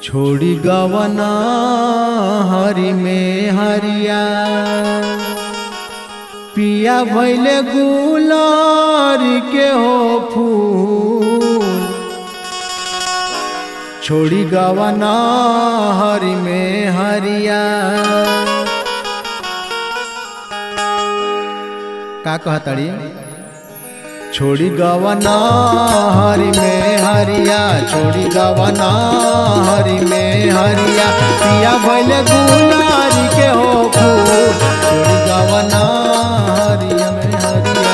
छोड़ी गवना हरि में हरिया पिया भैले गुलर के हो फूल छोड़ी गवना हरि में हरिया का कहतड़ी छोड़ी गवना हरि में हरिया छोड़ी गवना हरि में हरिया पिया भैले गुलारी के हो फूल छोड़ी गवना हरि में हरिया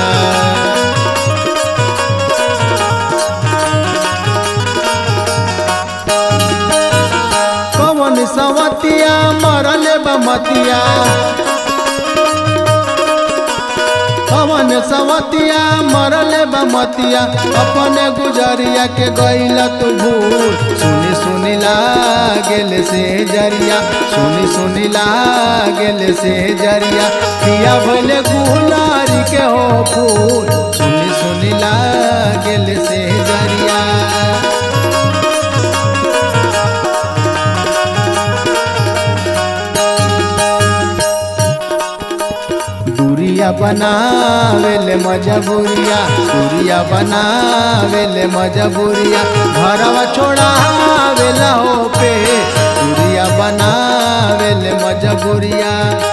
कवन सवतिया मरले बमतिया कवन सवतिया मरले बमतिया अपने गुजरिया के गैल तू भूल सुनी सुनी लागेल से जरिया सुनी सुनी लागेल से जरिया पिया भले गुलारी के हो फूल सुनी सुनी लागेल से जरिया दूरिया बनावेले मजबूरिया दूरिया बनावेले मजबूरिया घरवा छोड़ावेला हो पे दूरिया बनावेले मजबूरिया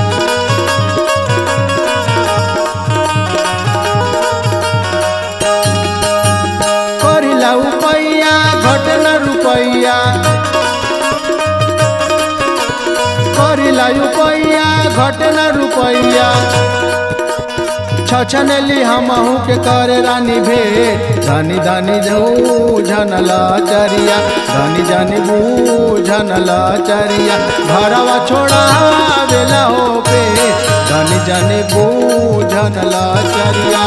करिला उपैया घटना रुपैया करिला रुपैया घटना रुपैया छछनली हमहू के करे रानी भेट धनी धनी झूझन लचरिया धनी धनी बूझन लचरिया घरवा छोड़ा बेला हो पे धनी धनी बूझन लचरिया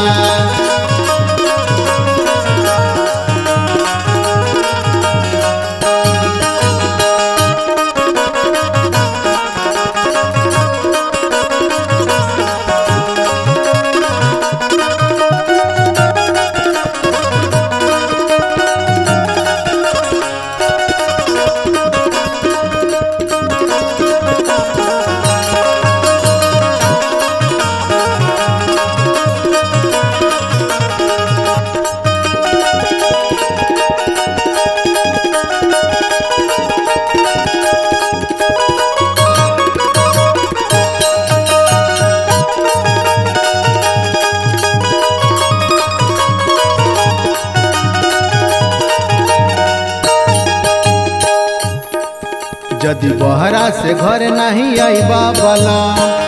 यदि बहरा से घर नहीं आईबा बला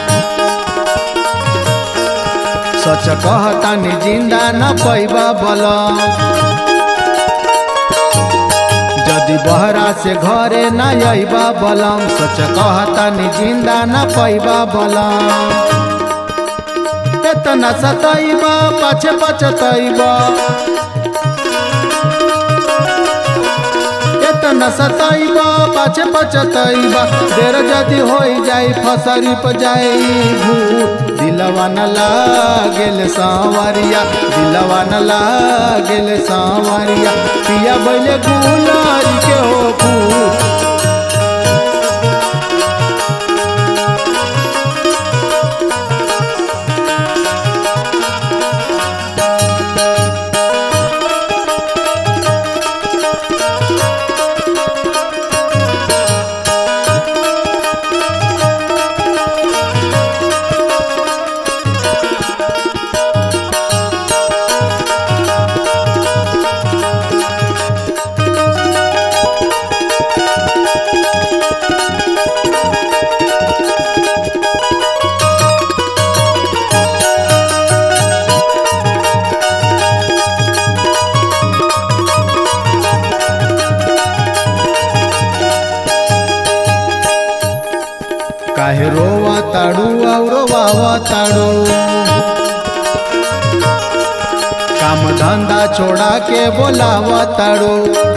सच कहतानी जिंदा न पैबा बला यदि बहरा से घरे न आईबा बलम सच कहतानी जिंदा न पैबा बलम एतना सतैबा पाछे पचतैबा एतना सतैबा पाछे पचतैबा देर जदि होई जाई फसरी प जाई भूत दिलवा न लागेल सांवरिया दिलवा न लागेल सांवरिया पिया बैले गुलारी के हो फूल काहे रोवा ताड़ू और वावा ताड़ू काम धंधा छोड़ा के बोलावा ताड़ू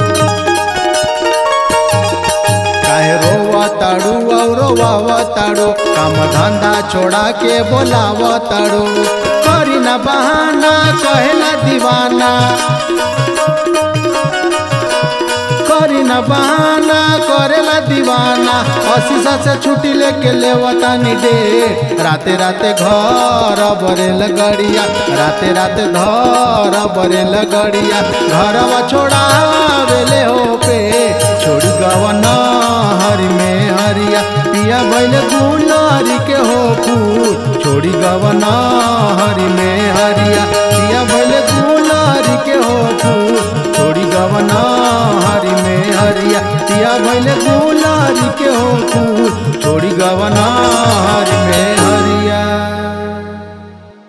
काहे रोवा ताड़ू और वावा ताड़ू काम धंधा छोड़ा के बोलावा ताड़ू करी ना बहाना कहेला दीवाना करी न बहाना करेला दीवाना अशीसा से छुट्टी लेके लेवतानी डे राते राते घर बरेल गड़िया राते राते घर बरेल गड़िया घरवा छोड़ावेले हो पे छोड़ी गवन हरि में हरिया पिया भैल गुलरी के हो फूल छोड़ी गवन हरि में हरिया पिया भैल गुलरी के हो फूल छोड़ी गवन हरि में हरिया पिया भैल गुलरी के हो फूल छोड़ी गवन